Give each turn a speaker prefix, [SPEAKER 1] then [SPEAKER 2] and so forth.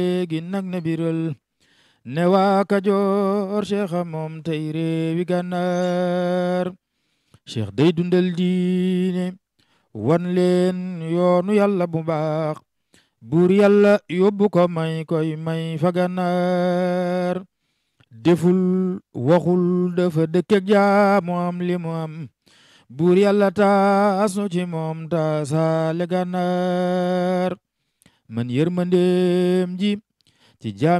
[SPEAKER 1] léegi nag na biral ne waa Kajoor cheikh a moom tey réewi gànnaar cheikh day dundal diine wan leen yoonu yàlla bu baax buur yàlla yóbbu ko may koy may fa gànnaar deful waxul dafa dëkkeg jaamu am li mu am buur yàlla taas nu ci moom taasaale gànnaar man yërmandeem ji ci jaam